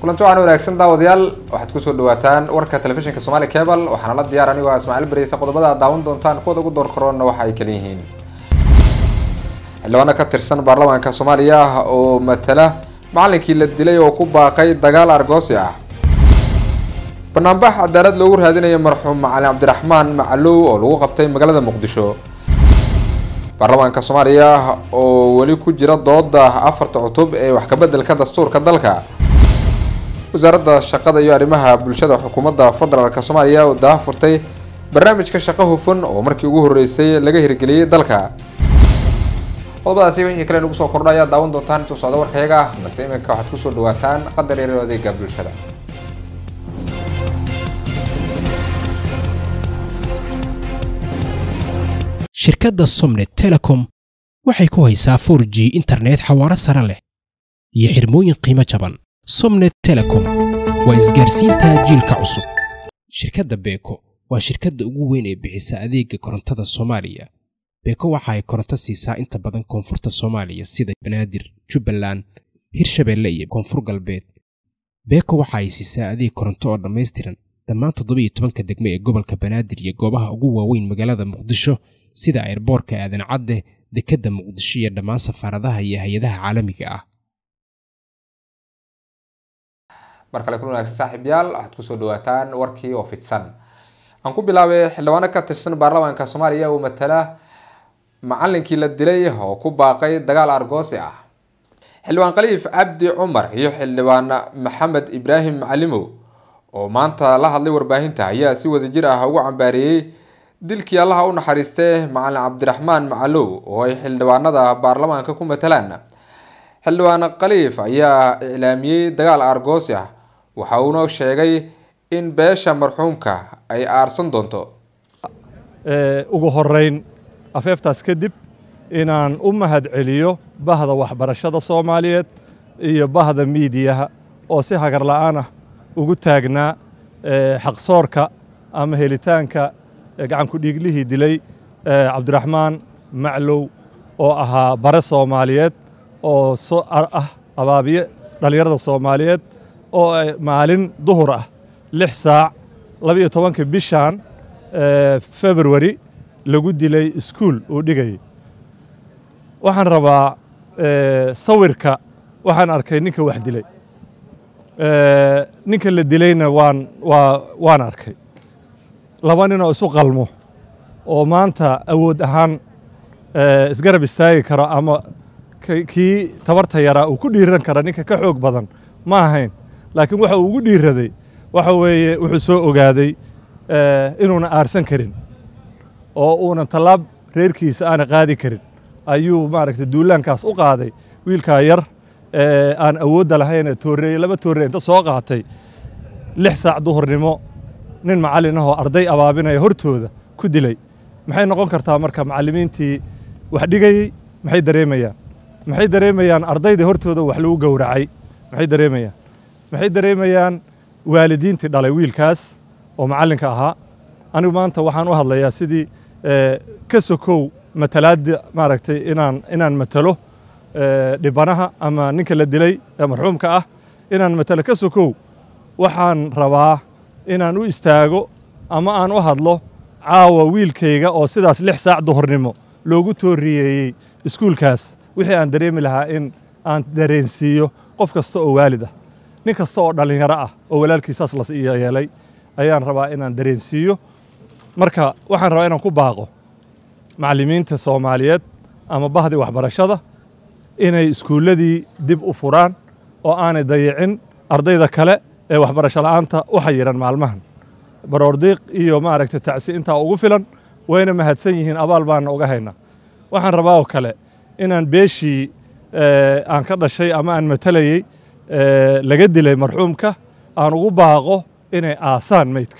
kulanti waxaan wanaagsan daawadayaal waxaad kusoo dhawaataan warka telefishinka somaali cable waxaana la diyaar anigoo ah ismaaciil bareysa qodobada aad daawan doontaan kuwada ugu door karoonna waxa ay kala yihiin xildhibaano ka tirsan baarlamaanka soomaaliya oo matala macalinkii la dilay oo ku baaqay dagaal argoosi ah banaanbax cadaalad loogu raadinayo marxuum macalin cabdiraxmaan macalow oo lagu qabtay magaalada muqdisho baarlamaanka soomaaliya oo weli ku jira dooda afarta cutub ee wax kabeddelka dastuurka dalka wasaaradda shaqada iyo arrimaha bulshada xukuumadda federaalk soomaaliya oo daha furtay barnaamijka shaqo hufan oo markii ugu horreysay laga hirgeliyey dalka qodobadaasi wixii kale nagu soo kordha ayaa daawan doontaan intuu socdo warkayaga ah balse iminka waxaad kusoo dhawaataan qadar yareer adeega bulshada shirkadda somnet telecom waxay ku haysaa for g internet xawaaro sare leh iyo xirmooyin qiimo jaban somnet telecom waa isgaarsiinta jiilka cusub shirkadda beeko waa shirkadda ugu weyn ee bixisa adeega korontada soomaaliya beeko waxa ay koronto siisaa inta badan koonfurta soomaaliya sida banaadir jubbaland hirshabeelle iyo koonfur galbeed beeko waxa ay siisaa adeeg koronto oo dhammaystiran dhammaan toddobiiyo tobanka degmo ee gobolka banaadir iyo goobaha ugu waaweyn magaalada muqdisho sida ayrboorka aadan cadde dekedda muqdisho iyo dhammaan safaaradaha iyo hay-adaha caalamiga ah mar kale kun wanaagsan saaxiibyaal waxaad kusoo dhawaataan warkii oo fidsan aan ku bilaabay xildhibaano ka tirsan baarlamaanka soomaaliya uu matala macalinkii la dilay oo ku baaqay dagaal argoosi ah xildhibaan khaliif cabdi cumar iyo xildhibaan maxamed ibraahim macalimow oo maanta la hadlay warbaahinta ayaa si wadajir ah ugu cambaareeyey dilkii allaha u naxariistee macalin cabdiraxmaan macalow oo ay xildhibaanada baarlamaanka ku matalaan xildhibaan khaliif ayaa iclaamiyey dagaal argoosi ah waxa uuna sheegay in beesha marxuumka ay aarsan doonto ugu horeyn afeeftaas kadib inaan u mahad celiyo bahda waxbarashada soomaaliyeed iyo bahda miidiyaha oo si hagar la'aan ah ugu taagnaa xaqsoorka ama helitaanka gacanku dhiiglihii dilay cabdiraxmaan maclow oo ahaa bare soomaaliyeed oo ah abaabiye dhallinyarada soomaaliyeed oo maalin duhur ah lix saac labiyo tobanka bishan februari lagu dilay iskuul uu dhigayay waxaan rabaa sawirka waxaan arkay ninka wax dilay ninka la dilayna waan waa waan arkay laba nin oo isu qalmo oo maanta awood ahaan isgarab istaagi karo ama kii tabarta yaraa uu ku dhiiran kara ninka ka xoog badan ma ahayn laakiin waxa uu ugu dhiiraday waxa weeye wuxuu soo ogaaday inuuna aarsan karin oo uunan tallaab reerkiisa aana qaadi karin ayuu maaragtay duulaankaas u qaaday wiilkaa yar aan awoodda lahayn tooreeye laba toorreye inta soo qaatay lix saac duhurnimo nin macallin ahoo arday abaabinaya hortooda ku dilay maxay noqon kartaa marka macallimiintii wax dhigayey maxay dareemayaan maxay dareemayaan ardaydii hortooda wax lagu gowracay maxay dareemayaan maxay dareemayaan waalidiintii dhalay wiilkaas oo macallinka ahaa anigu maanta waxaan u hadlayaa sidii ka sokow matalaadda maaragtay inaan inaan matalo dhibanaha ama ninka la dilay ee marxuumka ah inaan matalo ka sokow waxaan rabaa inaan u istaago ama aan u hadlo caawa wiilkayga oo sidaas lix saac duhurnimo loogu tooriyeeyey iskuulkaas wixii aan dareemi lahaa in aan dareensiiyo qof kasta oo waalid ah nin kasta oo dhallinyaro ah oo walaalkiisaas la yeelay ayaan rabaa inaan dareensiiyo marka waxaan rabaa inaan ku baaqo macallimiinta soomaaliyeed ama bahdii waxbarashada inay iskuulladii dib u furaan oo aanay dayicin ardayda kale ee waxbarasho la'aanta u xayiran maalmahan baroordiiq iyo maaragtay tacsi intaa ugu filan wayna mahadsan yihiin abaal baana uga haynaa waxaan rabaa oo kale inaan beeshii aan ka dhashay ama aan matalayey laga dilay marxuumka aan ugu baaqo inay aasaan meydka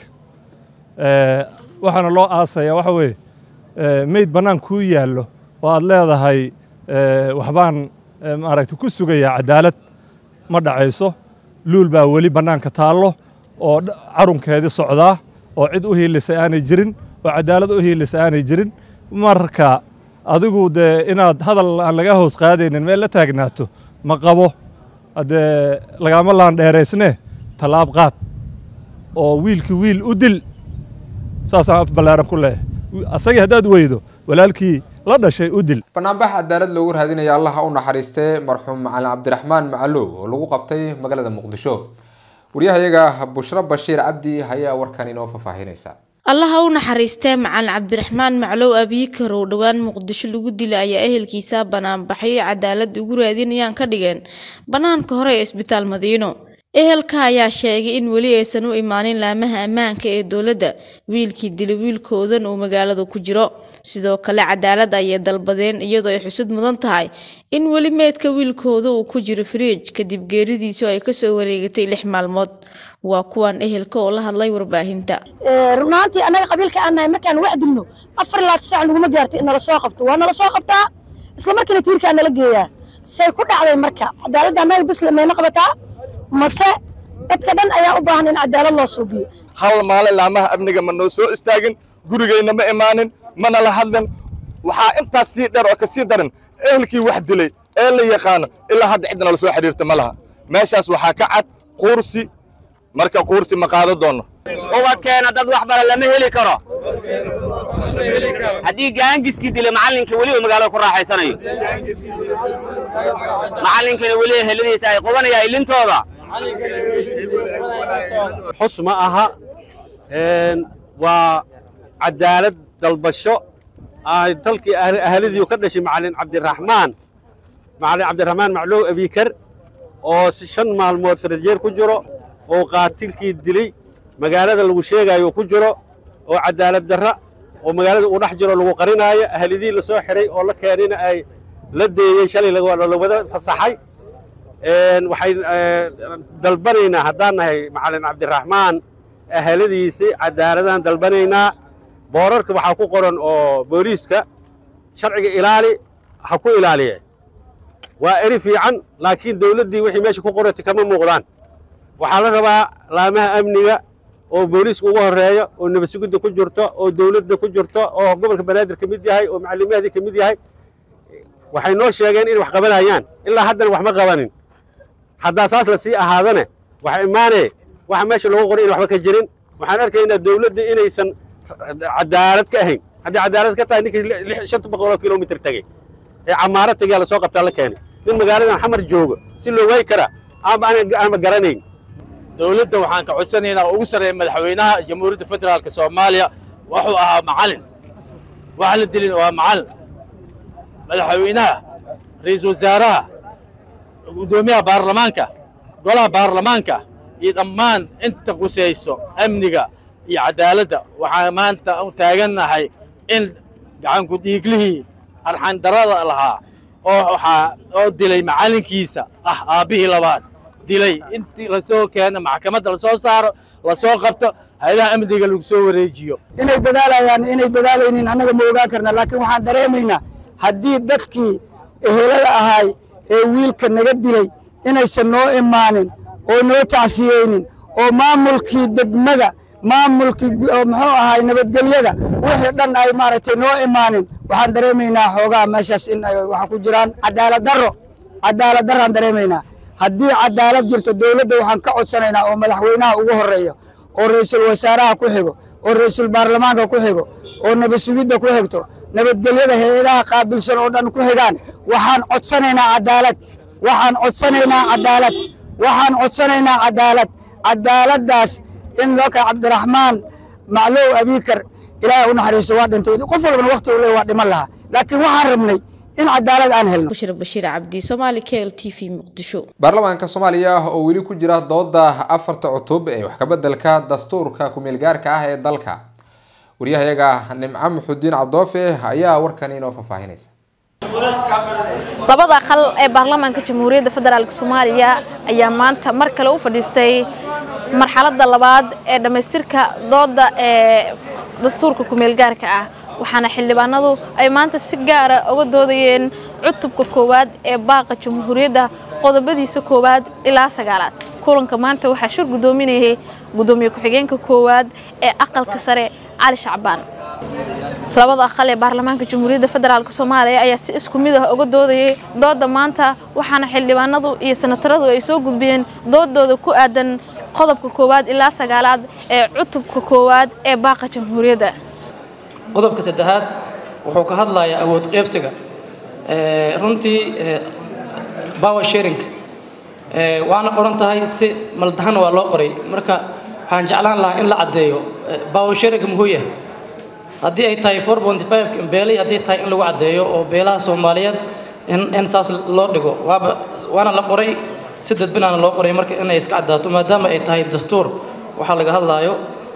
waxaana loo aasaya waxa weeye meyd bannaan kuu yaallo oo aad leedahay waxbaan maaragtay ku sugayaa cadaalad ma dhacayso luul baa weli bannaanka taallo oo carunkeedii socdaa oo cid u hiilisay aanay jirin oo cadaalad u hiilisay aanay jirin marka adigu dee inaad hadal aan laga hoos qaadaynin meel la taagnaato ma qabo haddee lagama laandheeraysne tallaab qaad oo wiilkii wiil u dil saasaan af ballaaran ku leeyahay asagii haddaad weydo walaalkii la dhashay u dil banaanbax cadaalad loogu raadinaya allaha u naxariistee marxuum macalin cabdiraxmaan macalow oo lagu qabtay magaalada muqdisho waryahayaga bushro bashiir cabdi ayaa warkan inoo faahfaahinaysa allaha u naxariistee macalin cabdiraxmaan maclow abiikar oo dhowaan muqdisho lagu dilay ayaa ehelkiisa banaanbaxyo cadaalad ugu raadinayaan ka dhigeen bannaanka hore ee isbitaal madiino ehelka ayaa sheegay in weli aysan u imaanin laamaha ammaanka ee dowladda wiilkii dilay wiilkoodan uu magaalada ku jiro sidoo kale cadaalad ayay dalbadeen iyadoo ay xusud mudan tahay in weli meedka wiilkooda uu ku jiro firiij kadib geeridiisu ay kasoo wareegatay lix maalmood waa kuwan ehelka oo la hadlay warbaahinta runaantii annaga qabiilka aan nahay markaan wax dilno afar laad saac naguma gaartay in nala soo qabto waa nala soo qabtaa isla markiina tiirkaa nala geeyaa say ku dhacday marka cadaaladda annaga bisle mayna qabataa mase dadka dhan ayaa u baahan in cadaalad loo suubiyo hal maalin laamaha amniga ma noo soo istaagin gurigayna ma imaanin mana la hadlin waxaa intaas sii dheer oo ka sii daran ehelkii wax dilay ee la yaqaano ilaa hadda cidda nala soo xidhiirta ma laha meeshaas waxaa ka cad quursi marka quursi ma qaado doonno ubadkeena dad wax bara lama heli karo haddii gaangiskii dilay macallinka weli uu magaalada ku raaxaysanayo macallinkana weli eheladiisa ay qubanayaan ilintooda xus ma aha waa cadaalad dalbasho ay dalkii ahladiiu ka dhashay macalin cabdiraxmaan macalin cabdiraxmaan maclow abiikar oo si shan maalmood farajeer ku jiro oo qaatilkii dilay magaalada lagu sheegayo ku jiro oo cadaalad darra oo magaalada uu dhex jiro lagu qarinaayo ahlidii la soo xiray oo la keenina ay la deeyey shalay la wada fasaxay waxay dalbanaynaa haddaan nahay macalin cabdiraxmaan ahaladiisii cadaaladaan dalbanaynaa boorarka waxaa ku qoran oo booliiska sharciga ilaali ha ku ilaaliye waa eri fiican laakiin dawladdii wixii meesha ku qorata kama muuqdaan waxaa la rabaa laamaha amniga oo booliiska ugu horreeya oo nabadsugidda ku jirto oo dawladda ku jirto oo gobolka banaadir ka mid yahay oo macalimiyahdii ka mid yahay waxay noo sheegeen inay wax qabanayaan ilaa haddana wax ma qabanin haddaa saas la sii ahaadane waxa imaanee waxa meesha loogu qoray in waxba ka jirin waxaan arkaynaa dawladda inaysan cadaalad ka ahayn haddii cadaalad ka tahay ninkii shanta boqoloo kilomitr tegey ee camaaro tegea lasoo qabtaa la keenay nin magaaladan xamar joogo si loo waayi karaa ama ama garanayn dowladda waxaan ka codsanaynaa oo ugu sarreeya madaxweynaha jamhuuriyadda federaalka soomaaliya wuxuu ahaa macalin wax la dilin waa macalin madaxweynaha ra'iisul wasaaraha guddoomiyaha baarlamaanka golaha baarlamaanka iyo dhammaan inta qusayso amniga iyo cadaaladda waxaan maanta u taagannahay in gacanku dhiiglihii arxandarada lahaa oo waxaa oo dilay macallinkiisa ah aabbihii labaad dilay intii lasoo keeno maxkamadda lasoo saaro lasoo qabto hay-adaha amniga lagu soo wareejiyo inay dadaalayaan inay dadaalaynin annaga ma ogaan karna laakiin waxaan dareemaynaa haddii dadkii ehelada ahaay ee wiilka naga dilay inaysan noo imaanin oo noo tacsiyeynin oo maamulkii degmada maamulkii muxuu ahaay nabadgelyada wixii dhan ay maaragtay noo imaanin waxaan dareemaynaa xoogaa meeshaas in ay waxa ku jiraan cadaalad darro cadaalad darraan dareemaynaa haddii cadaalad jirto dowladda waxaan ka codsanaynaa oo madaxweynaha ugu horreeyo oo ra'iisul wasaaraha ku xigo oo ra'iisul baarlamaanka ku xigo oo nabadsugidda ku xigto nabadgelyada hay-adaha qaabilsan oo dhan ku xigaan waxaan codsanaynaa cadaalad waxaan codsanaynaa cadaalad waxaan codsanaynaa cadaalad cadaaladdaas in looka cabdiraxmaan maclow abiikar ilaahay u naxariisto waa dhintay qof walbana waqti uu leeyahay waa dhiman lahaa laakiin waxaan rabnay in cadaalad aan helno bushir bashiir cabdi soomaali k l t v muqdisho baarlamaanka soomaaliya oo weli ku jira dooda afarta cutub ee wax kabeddelka dastuurka ku-meelgaarka ah ee dalka waryahayaga nimco muxudiin cabdoofe ayaa warkan inoo faahfaahinaysa labada aqal ee baarlamaanka jamhuuriyadda federaalk soomaaliya ayaa maanta mar kale u fadhiistay marxaladda labaad ee dhammaystirka dooda ee dastuurka ku-meelgaarka ah waxaana xildhibaanadu ay maanta si gaara uga doodayeen cutubka koowaad ee baaqa jamhuuriyadda qodobadiisa koowaad ilaa sagaalaad kulanka maanta waxaa shir guddoominayay guddoomiye ku-xigeenka koowaad ee aqalka sare cali shacbaan labada aqal ee baarlamaanka jamhuuriyadda federaalk soomaaliya ayaa si isku mid ah uga doodayay dooda maanta waxaana xildhibaanadu iyo senataradu ay soo gudbiyeen doodooda ku aadan qodobka koowaad ilaa sagaalaad ee cutubka koowaad ee baaqa jamhuuriyadda qodobka saddexaad wuxuu ka hadlayaa awood qeybsiga runtii power sharing waana qoran tahay si maldahan waa loo qoray marka waxaan jeclaan lahaa in la caddeeyo power sharing muxuu yahay haddii ay tahay four point five beelay haddii tahay in lagu caddeeyo oo beelaha soomaaliyeed in in saas loo dhigo waaba waana la qoray si dadbinaana loo qoray marka inay iska caddaato maadaama ay tahay dastuur waxaa laga hadlaayo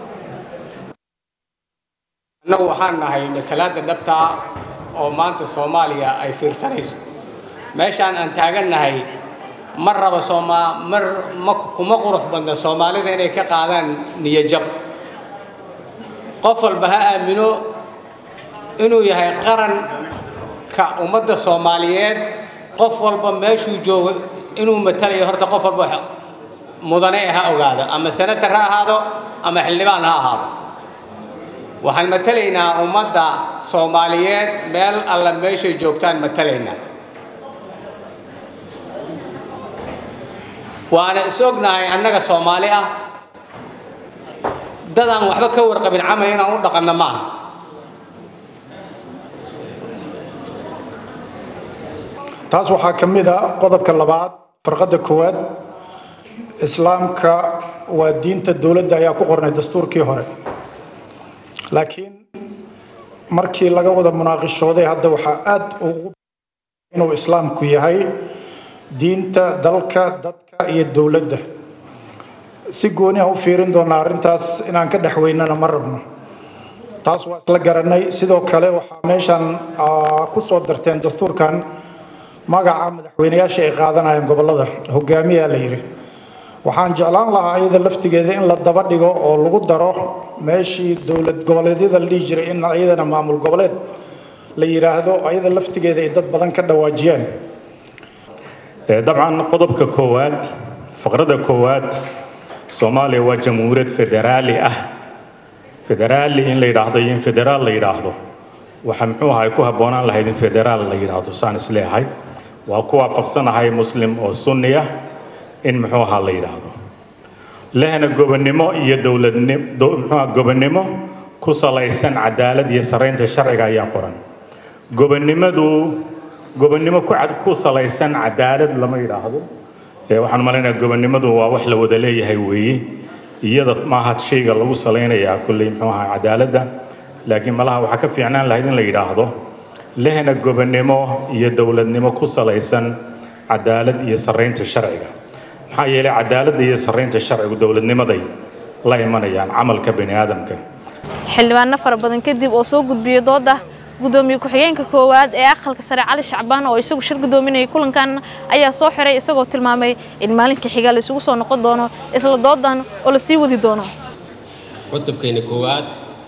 annagu waxaan nahay matalaadda dhabta ah oo maanta soomaaliya ay fiirsanayso meeshaan aan taagannahay mar raba sooma mar ma kuma qurux badna soomaalida inay ka qaadaan niyajab qof walba ha aamino inuu yahay qaranka ummadda soomaaliyeed qof walba meeshuu joogo inuu matalayo horta qof walba mudane ha ogaado ama senator ha ahaado ama xildhibaan ha ahaado waxaan matalaynaa ummadda soomaaliyeed meel alla meeshay joogtaan matalaynaa waana is ognahay annaga soomaali ah dad aan waxba ka warqabin camal inaan u dhaqanno maaha taas waxaa ka mid a qodobka labaad farqadda koowaad islaamka waa diinta dowladda ayaa ku qornay dastuurkii hore laakiin markii laga wada munaaqishooday hadda waxaa aad ugu inuu islaamku yahay diinta dalka dadka iyo dowladda si gooni ah u fiirin doonaa arrintaas inaan ka dhex weynana ma rabno taas waa isla garanay sidoo kale waxaa meeshan ku soo darteen dastuurkan magaca madaxweyneyaasha ay qaadanayaan gobollada hogaamiyaa la yidhi waxaan jeclaan lahaa ayada laftigeeda in la daba dhigo oo lagu daro meeshii dowlad goboleedyada la dhihi jiray in ayadana maamul goboleed la yidhaahdo ayada laftigeeda ay dad badan ka dhawaajiyaan dabcan qodobka koowaad faqradda koowaad soomaaliya waa jamhuuriyad federaali ah federaali in la yidhaahdo iyo in federaal la yidhaahdo waxa muxuu ahay ku habboonaan lahayd in federaal la yidhaahdo saan isleeyahay waa ku waafaqsanahay muslim oo sunni ah in muxuu ahaa la yidhaahdo lehna gobonnimo iyo dowladnimo muxuu gobonnimo ku salaysan cadaalad iyo saraynta sharciga ayaa qoran gobonnimadu gobonnimo ku cad ku salaysan cadaalad lama yidhaahdo waxaan malaynayaa gobonnimadu waa wax la wada leeyahay weeye iyada maaha shayga lagu salaynayaa kulley muxuu ahaa cadaaladda laakiin malaha waxaa ka fiicnaan lahayd in la yidhaahdo lehna gobonnimo iyo dowladnimo ku salaysan cadaalad iyo saraynta sharciga maxaa yeelay cadaaladda iyo saraynta sharcigu dowladnimaday la imanayaan camalka bani aadamka xildhibaano fara badan kadib oo soo gudbiyey dooda gudoomiye ku-xigeenka koowaad ee aqalka sare cali shacbaan oo isagu shir gudoominayay kulankan ayaa soo xiray isagoo tilmaamay in maalinka xiga la isugu soo noqon doono isla doodan oo la sii wadi doono cutubkeena koowaad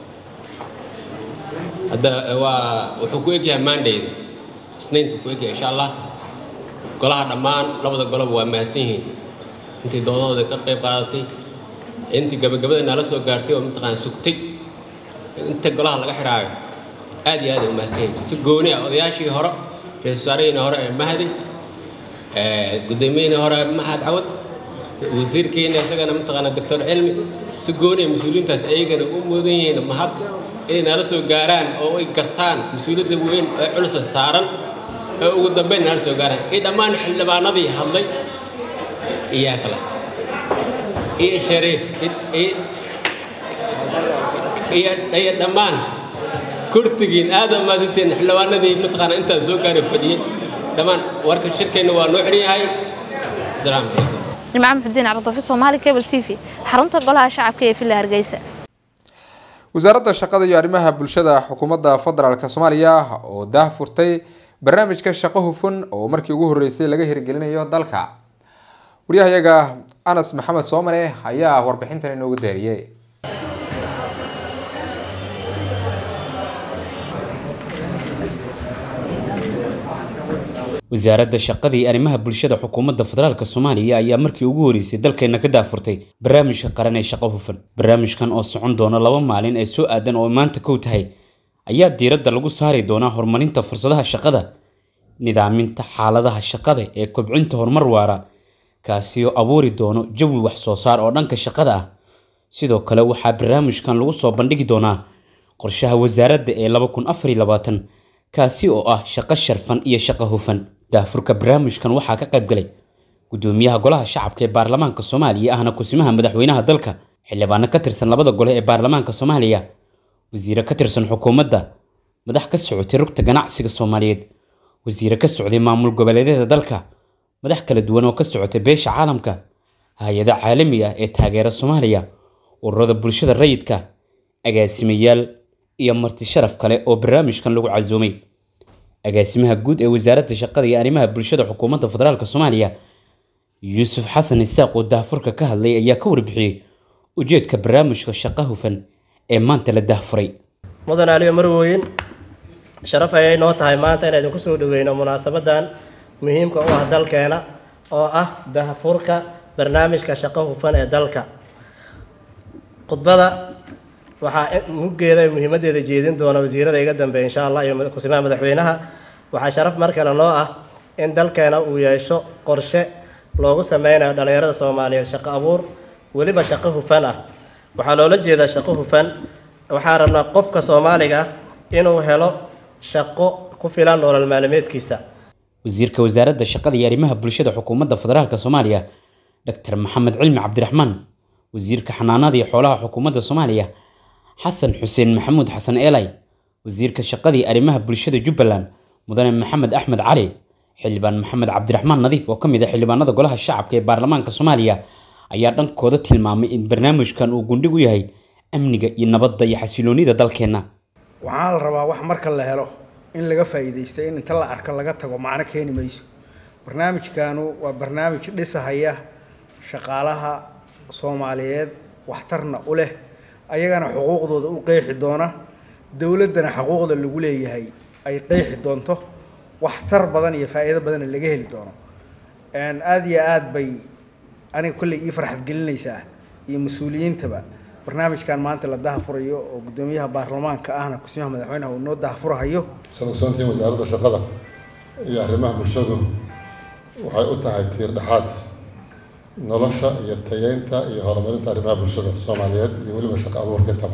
hadda waa wuxuu ku egyahay maandayda isniinta ku egyahay insha allah golaha dhammaan labada goloba waa mahadsan yihiin intii doodahooda ka qayb qaadatay intii gabagabada nala soo gaartay oo mataqaan sugtay inta golaha laga xiraayo aad iyo aad ay u mahadsan yihiin si gooni ah odayaashii hore ra-iisul wasaaraheenii hore ee mahdi gudoomiyihii hore mahad cawad wasiirkeena isagana mataqaana doctor cilmi si gooni ah mas-uuliyiintaas ayagana u mudan yihiin mahad inay nala soo gaaraan oo ay gartaan mas-uuliyadda weyn ee culus saaran ee ugu dambeyn nala soo gaaraan iyo dhammaan xildhibaanadii hadlay iyaa kale iyo shariif iyo dhammaan kurtigiin aad u mahadsantiin xildhibaanadii mataqaana intaan soo gaaray fadhiyey dhammaan warka shirkeenna waa noo xiran yahay asalaamu calaykum nimco maxudiin cabdulfi soomaali cable t v xarunta golaha shacabka ee villa hargeysa wasaaradda shaqada iyo arrimaha bulshada xukuumadda federaalk soomaaliya oo daah furtay barnaamijka shaqo hufan oo markii ugu horeysay laga hirgelinayo dalka waryahayaga anas maxamed soomane ayaa warbixintan inoogu daariyey wasaaradda shaqada iyo arrimaha bulshada xukuumadda federaalk soomaaliya ayaa markii ugu horeysay dalkeena ka daafurtay barnaamijka qaran ee shaqo hufan barnaamijkan oo socon doona laba maalin ee soo aadan oo maanta kow tahay ayaa diiradda lagu saari doonaa horumarinta fursadaha shaqada nidaaminta xaaladaha shaqada ee kobcinta horumar waara kaasi oo abuuri doono jawi wax soo saar oo dhanka shaqada ah sidoo kale waxaa barnaamijkan lagu soo bandhigi doonaa qorshaha wasaaradda ee laba kun afar iyo labaatan kaasi oo ah shaqo sharfan iyo shaqo hufan daafurka barnaamijkan waxaa ka qayb galay gudoomiyaha golaha shacabka ee baarlamaanka soomaaliya ahna kusimaha madaxweynaha dalka xildhibaano ka tirsan labada gole ee baarlamaanka soomaaliya wasiire ka tirsan xukuumadda madax ka socotay rugta ganacsiga soomaaliyeed wasiire ka socday maamul goboleedyada dalka madax kala duwan oo ka socotay beesha caalamka hay-ada caalami ah ee taageera soomaaliya ururada bulshada rayidka agaasimayaal iyo marti sharaf kale oo barnaamijkan lagu casuumay agaasimaha guud ee wasaaradda shaqada iyo arrimaha bulshada xukuumadda federaalk soomaaliya yuusuf xasan isaaq oo daahfurka ka hadlay ayaa ka warbixiyey ujeedka barnaamijka shaqo hufan ee maanta la daahfuray mudan aliyo marwooyin sharaf ayay noo tahay maanta inaan idinku soo dhaweyno munaasabadan muhiimka u ah dalkeena oo ah daahfurka barnaamijka shaqo hufan ee dalka khudbada waxaa muggeeda muhiimadeeda jeedin doona wasiirada iga dambeeya insha allah iyo kusimaha madaxweynaha waxaa sharaf mar kale noo ah in dalkeena uu yeesho qorshe loogu sameynayo dhallinyarada soomaaliyeed shaqo abuur weliba shaqo hufan ah waxaa loola jeedaa shaqo hufan waxaa rabnaa qofka soomaaliga ah inuu helo shaqo ku filan nolol maalmeedkiisa wasiirka wasaaradda shaqada iyo arrimaha bulshada xukuumadda federaalk soomaaliya dr maxamed cilmi cabdiraxmaan wasiirka xanaanada iyo xoolaha xukuumadda soomaaliya xasan xuseen maxamuud xasan eelay wasiirka shaqada iyo arrimaha bulshada jubbaland mudane maxamed axmed cali xildhibaan maxamed cabdiraxmaan nadiif oo ka mid ah xildhibaanada golaha shacabka ee baarlamaanka soomaaliya ayaa dhankooda tilmaamay in barnaamijkan uu gundhig u yahay amniga iyo nabadda iyo xasiloonida dalkeenna waxaa la rabaa wax marka la helo in laga faa'iidaysto in inta la arko laga tago macno keeni mayso barnaamijkanu waa barnaamij dhisahaya shaqaalaha soomaaliyeed waxtarna u leh ayagana xuquuqdooda u qeexi doona dowladdana xuquuqda lagu leeyahay ay qeexi doonto waxtar badan iyo faa'iido badanna laga heli doono aada iyo aad bay aniga kolley ii farxad gelinaysaa iyo mas-uuliyiintaba barnaamijkan maanta la dahafurayo oo guddoomiyaha baarlamaanka ahna kusimaha madaxweynaha uu noo dahafurahayo sadogsoontii wasaaradda shaqada iyo arrimaha bulshadu waxay u tahay tiir dhexaad nolosha iyo tayeynta iyo horumarinta arrimaha bulshada soomaaliyeed iyo weliba shaqo abuurka intaba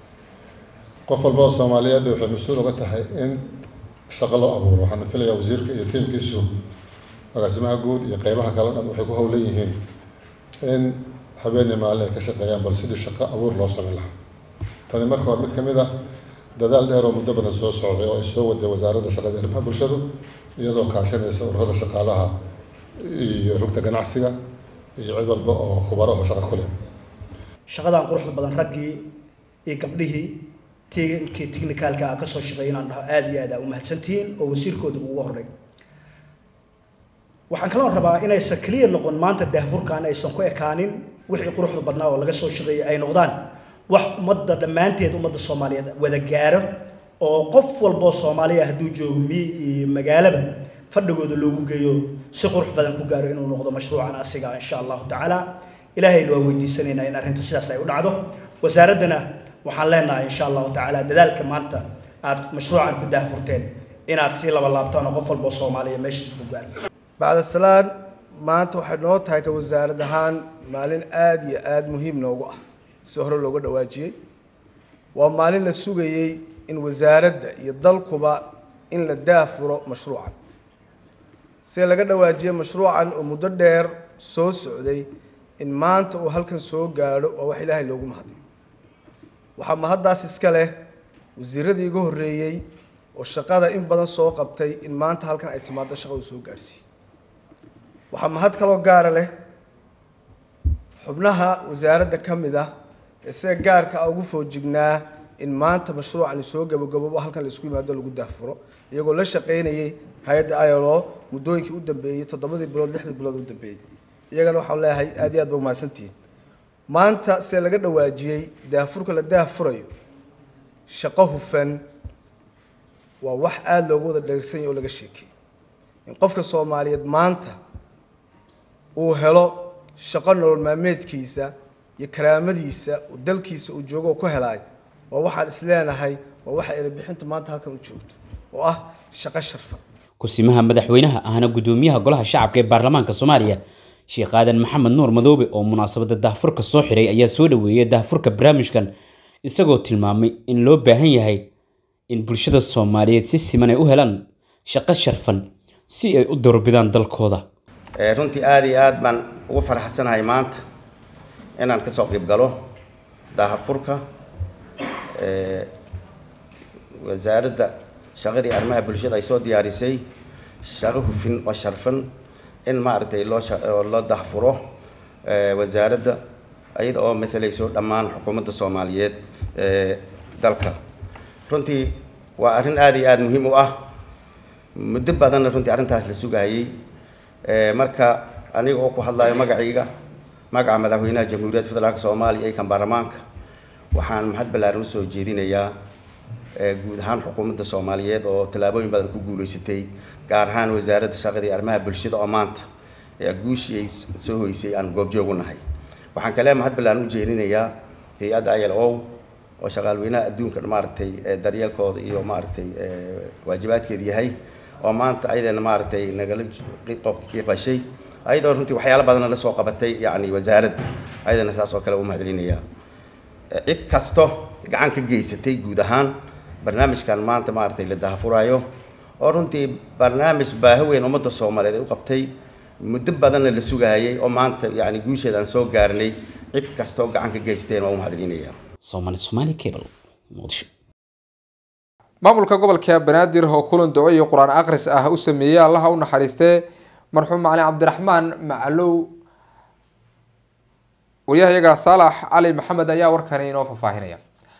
qof walba oo soomaaliyeed waxay mas-uul uga tahay in shaqo loo abuuro waxaana filayaa wasiirka iyo tiimkiisu agaasimaha guud iyo qeybaha kale dhan waxay ku howlan yihiin in habeenii maalin ay ka shaqeeyaan bal sidii shaqo abuur loo samayn lahaa tani marka waa mid ka mid ah dadaal dheer oo muddo badan soo socday oo ay soo waday wasaaradda shaqada arrimaha bulshadu iyadoo kaashanaysa ururada shaqaalaha iyo rugta ganacsiga iyo cid walba oo khubaro oo shaqo ku leh shaqadan quruxda badan raggii iyo gabdhihii tinkii technicalka ah kasoo shaqeeya inaan dhaho aada iyo aad aa u mahadsantihiin oo wasiirkooda ugu horey waxaan kaloo rabaa inaysan clear noqon maanta daahfurkan aysan ku ekaanin wixii quruxda badnaa oo laga soo shaqeeyay ay noqdaan wax ummadda dhammaanteed ummadda soomaaliyeed wada gaaro oo qof walboo soomaaliya hadduu joogo miyi iyo magaalaba fadhigooda loogu geeyo si qurux badan ku gaaro inuu noqdo mashruucan asiga insha allahu tacaala ilaahayna waa weydiisanaynaa in arrintu sidaas ay u dhacdo wasaaraddana waxaan leenahay insha allahu tacaala dadaalka maanta aad mashruucan ku daahfurteen inaad sii laba laabtaan oo qof walboo soomaaliya meeshiisa ku gaaro bacda salaan maanta waxay noo tahay ka wasaarad ahaan maalin aada iyo aada muhiim noogu ah si hore looga dhawaajiyey waa maalin la sugayey in wasaaradda iyo dalkuba in la daafuro mashruucan sida laga dhawaajiyey mashruucan oo muddo dheer soo socday in maanta uu halkan soo gaadho waa wax ilaahay loogu mahadiyo waxaa mahaddaas iska leh wasiiradii iga horreeyey oo shaqada in badan soo qabtay in maanta halkan ay timaado shaqadu soo gaadhsiiyey waxaa mahad kaloo gaara leh xubnaha wasaaradda ka mid ah ee sida gaarka ah ugu foojignaa in maanta mashruucani soo gabagaboobo halkan la isku yimaado lagu daafuro iyagoo la shaqaynayay hay-adda ilo muddooyinkii u dambeeyey toddobadii bilood lixdii bilood u dambeeyey iyagana waxaan leeyahay aad iyo aad ba umahadsantihiin maanta sida laga dhawaajiyey daafurka la daafurayo shaqo hufan waa wax aada loogu wada dheegsan yahy oo laga sheekeeyey in qofka soomaaliyeed maanta uu helo shaqo nolol maalmeedkiisa iyo karaamadiisa uu dalkiisa uu joogo oo ku helaay waa waxaan isleenahay waa waxa erebixinta maanta halkan u joogto oo ah shaqo sharfan kusimaha madaxweynaha ahna gudoomiyaha golaha shacabka ee baarlamaanka soomaaliya sheekh aadan maxamed nuur madoobe oo munaasabada daahfurka soo xiray ayaa soo dhaweeyay daahfurka barnaamijkan isagoo tilmaamay in loo baahan yahay in bulshada soomaaliyeed si siman ay u helaan shaqo sharfan si ay u doorbidaan dalkooda runtii aada iyo aad baan ugu faraxsanahay maanta inaan kasoo qayb galo daahafurka wasaaradda shaqadii arrimaha bulshada ay soo diyaarisay shaqo hufin oo sharfan in maaragtay loo loo dahfuro wasaaradda iyada oo matalayso dhammaan xukuumadda soomaaliyeed ee dalka runtii waa arrin aada iyo aada muhiim u ah muddo badanna runtii arrintaas la sugayay marka aniga oo ku hadlayo magacayga magaca madaxweynaha jamhuuriyadda federaalk soomaaliya iyo kan baarlamaanka waxaan mahad ballaaran usoo jeedinayaa guud ahaan xukuumadda soomaaliyeed oo tallaabooyin badan ku guuleysatay gaar ahaan wasaaradda shaqadii arrimaha bulshada oo maanta guushii ay soo hoysay aan goobjoog u nahay waxaan kale mahad ballaaran u jeedinayaa hay-adda i l o oo shaqaalweynaha adduunka maaragtay daryeelkooda iyo maaragtay waajibaadkeeda yahay oo maanta ayadana maaragtay nagala qiiqashay ayadoo runtii waxyaalo badanna la soo qabatay yacni wasaaradda ayadana saas oo kale u mahadcelinayaa cid kasto gacan ka geysatay guud ahaan barnaamijkan maanta maaragtay la dahafuraayo oo runtii barnaamij baahi weyn ummadda soomaaliyeed ay u qabtay muddo badanna la sugayay oo maanta yacni guusheeda aan soo gaarnay cid kastoo gacan ka geysteen waa u mahadcelinayaa Somali Somali Cable Muqdisho maamulka gobolka banaadir oo kulan duco iyo qur-aan akhris ah u sameeyey allaha u naxariistee marxuum macalin cabdiraxmaan macalow waryahayaga saalax cali maxamed ayaa warkani inoo faahfaahinaya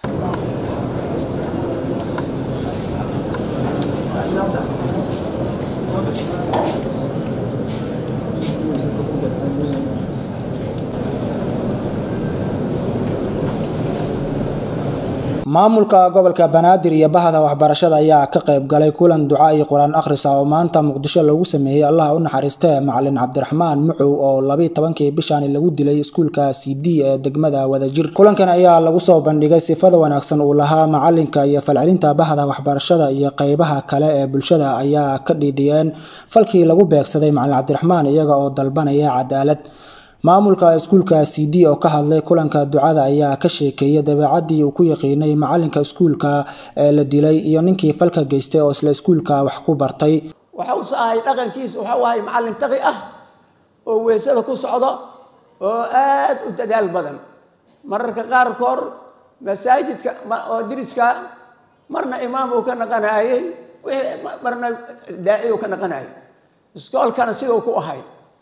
maamulka gobolka banaadir iyo bahda waxbarashada ayaa ka qayb galay kulan duca iyo qur-aan akhrisa oo maanta muqdisho lagu sameeyey allaha u naxariistee macalin cabdiraxmaan mucow oo labiyi tobankii bishaani lagu dilay iskuulka c d ee degmada wadajir kulankan ayaa lagu soo bandhigay sifada wanaagsan uu lahaa macalinka iyo falcelinta bahda waxbarashada iyo qeybaha kale ee bulshada ayaa ka dhiidhiyeen falkii lagu beegsaday macalin cabdiraxmaan iyaga oo dalbanaya cadaalad maamulka iskuulka c d oo ka hadlay kulanka ducada ayaa ka sheekeeyay dabeecadii uu ku yaqiinay macalinka iskuulka ee la dilay iyo ninkii falka geystay oo isla iskuulka wax ku bartay waxa uu ahay dhaqankiisa waxa uu ahay macallin taqi ah oo weysada ku socdo oo aad u dadaal badan mararka qaarkood masaajidka oo diriska marna imaam uu ka naqanayay marna daaci uu ka naqanayay iskoolkana siduu ku ahay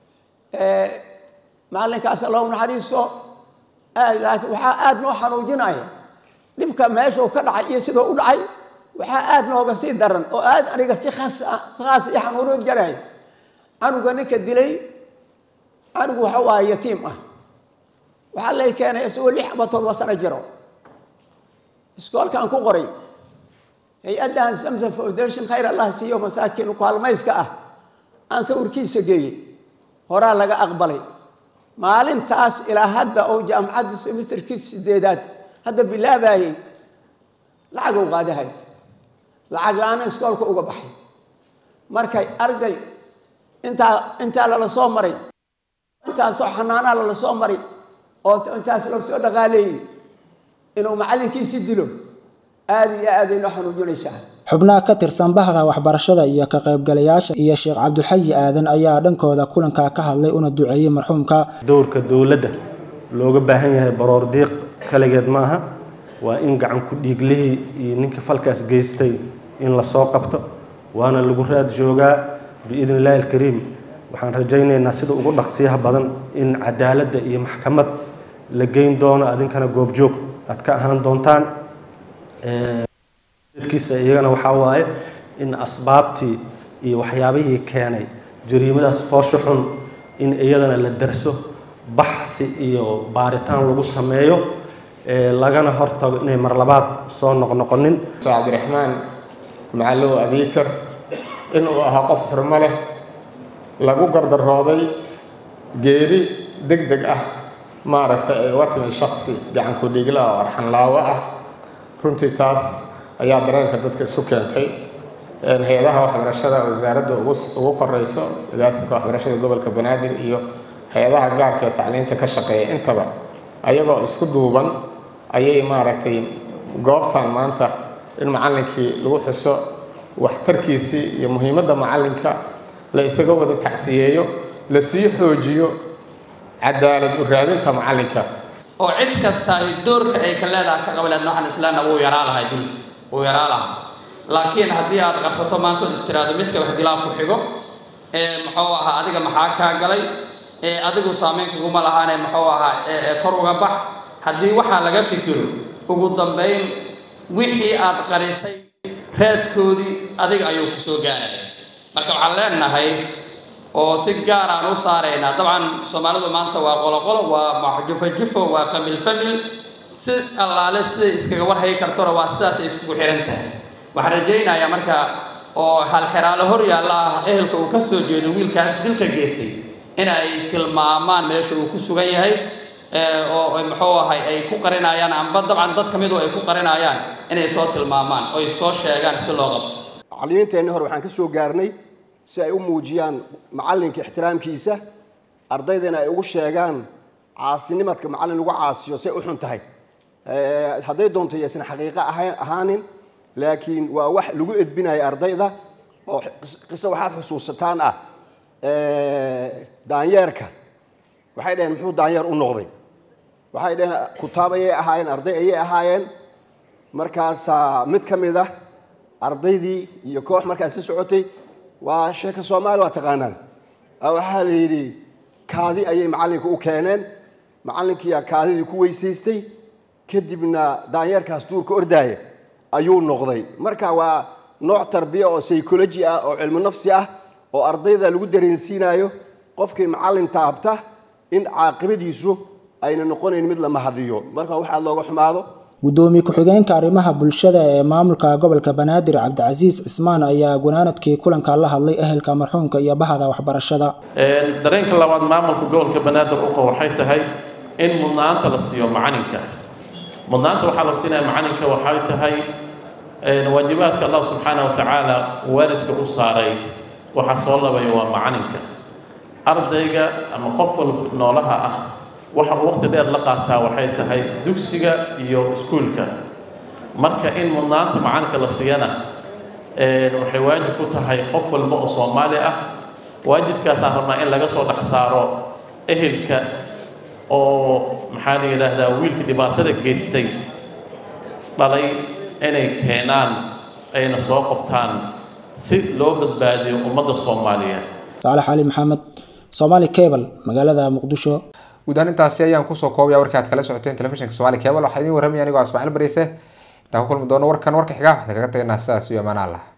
macalinkaas allahu naxariisto laakiin waxaa aada noo xanuujinaya dhibka meeshuu ka dhacay iyo siduu u dhacay waxaa aada nooga sii daran oo aada aniga si khas si khaas i xanuunin jaraya canuga ninka dilay canugu waxa waa yatiim ah waxaa lay keenay isagoo lix ama todoba sano jiro iskoolkaan ku qoray hay-addan samson foundation khayr allah siiyo masaakiin kaalmayska ah aan sawirkiisa geeyey horaa laga aqbalay maalintaas ilaa hadda oo jaamacadda semesterkii sideedaad hadda bilaabayay lacag u qaadahay lacag la-aana iskoolka uga baxay markay arday intaa intaa lala soo maray intaasoo xanaanaa lala soo maray oo intaas loo soo dhaqaaleeyey inuu macallinkiisi dilo aada iyo aaday noo xanuujinaysaa xubnaha ka tirsan bahda waxbarashada iyo ka qaybgalayaasha iyo sheekh cabdulxayi aadan ayaa dhankooda kulanka ka hadlay una duceeyey marxuumka dowrka dowladda looga baahan yahay baroor diiq kaligeed maaha waa in gacan ku dhiiglihii iyo ninkii falkaas geystay in lasoo qabto waana lagu raad joogaa biidni illaahi alkariim waxaan rajaynaynaa sida ugu dhaqsiyaha badan in cadaaladda iyo maxkamad la geyn doono adinkana goobjoog aad ka ahaan doontaan kiisa iyagana waxaa waaye in asbaabtii iyo waxyaabihii keenay jariimadaas foosho xun in iyadana la darso baxsi iyo baaritaan lagu sameeyo lagana hortago inay marlabaad soo noqnoqonin cabdiraxmaan macallow abiikar inuu ahaa qof xurmo leh lagu gardarooday geeri deg deg ah maaragtay ay uga timi shaksi gacanku dhigla oo arxanlaawo ah runtii taas ayaa dareenka dadka isu keentay hay-adaha waxbarashada wasaaradda ugu ugu koreyso agaasinka waxbarashada gobolka banaadir iyo hay-adaha gaarka ee tacliinta ka shaqeeya intaba ayagoo isku duuban ayay maaragtay goobtan maanta in macallinkii lagu xuso waxtarkiisii iyo muhiimadda macallinka la isaga wada tacsiyeeyo la sii xoojiyo cadaalad u raadinta macallinka oo cid kasta doorka ay ka leedahay ka qabileed noocan islaamna wuu yaraa lahay dul wuu yaraa lahaa laakiin haddii aad qarsato maantood istiraado midka wax dilaa ku xigo ee muxuu ahaa adiga maxaa kaa galay ee adigu saameyn kuguma lahaane muxuu ahaa ee kor uga bax haddii waxaa laga fikiro ugu dambayn wixii aad qarisay raadkoodii adiga ayuu ku soo gaaraya marka waxaan leenahay oo si gaar aan u saaraynaa dabcan soomaalidu maanta waa qoloqolo waa jufo-jufo waa famil famil si allaale siday iskaga warhayi kartona waa sidaasay iskugu xihan tahay waxaan rajaynayaa marka oo halxiraalo hor yaalla ah ehelka uu ka soo jeedo wiilkaas dilka geystay in ay tilmaamaan meesha uu ku sugan yahay oo muxuu ahay ay ku qarinayaan amba dabcan dad ka midu ay ku qarinayaan inay soo tilmaamaan oy soo sheegaan si loo qabto macallimiinteenni hore waxaan ka soo gaarnay si ay u muujiyaan macallinka ixtiraamkiisa ardaydana ay ugu sheegaan caasinimadka macallin lagu caasiyo say u xun tahay hadday doonto yaysan xaqiiqo ahayn ahaanin laakiin waa wax lagu edbinaya ardayda oo qiso waxaad xusuusataan ah daanyeerka waxay dhaheen muxuu daanyeer u noqday waxay dhaheen kutaab ayay ahaayeen arday ayay ahaayeen markaasaa mid ka mid ah ardaydii iyo koox markaas ka socotay waa sheeka soomaali waa taqaanaan waxaa la yidhi kaadi ayay macallinka u keeneen macallinkiiyaa kaadidii ku weysaystay kadibna daanyeerkaas duurka ordaaya ayuu noqday marka waa nooc tarbiya oo psychology ah oo cilmi nafsi ah oo ardayda lagu dareensiinayo qofkii macallin taabta in caaqibadiisu ayna noqonayn mid la mahadiyo marka waxaa looga xumaado gudoomiye ku-xigeenka arrimaha bulshada ee maamulka gobolka banaadir cabdicasiis cismaan ayaa gunaanadkii kulanka la hadlay ehelka marxuumka iyo bahda waxbarashada dareenka labaad maamulka gobolka banaadir uqa waxay tahay in mudnaanta la siiyo macalinka mudnaanta waxaa la siinaya macalinka waxay tahay waajibaadka allah subxaana wa tacaala waalidka u saaray waxaa soo labaya waa macalinka ardayga ama qof walba noolaha ah waxa uu waqti dheer la qaataa waxay tahay dugsiga iyo iskuulka marka in mudnaanta macalinka la siiyana waxay waajib ku tahay qof walba oo soomaali ah waajibkaasaan rabnaa in laga soo dhex saaro ehelka oo maxaa la yidhaahdaa wiilka dhibaatada geystay dhalay inay keenaan ayna soo qabtaan si loo badbaadiyo ummadda soomaaliyeed saalax cali maxamed soomaali cable magaalada muqdisho guud ahaan intaasi ayaan kusoo koobaya warkii aad kala socoteen telefishinka somaali cable waxaa idiin warramaya anigoo ismaaciil bariise intaan ku kulmi doono warkan warka xigaa waxaan kaga tagaynaa sidaas iyo amaan allah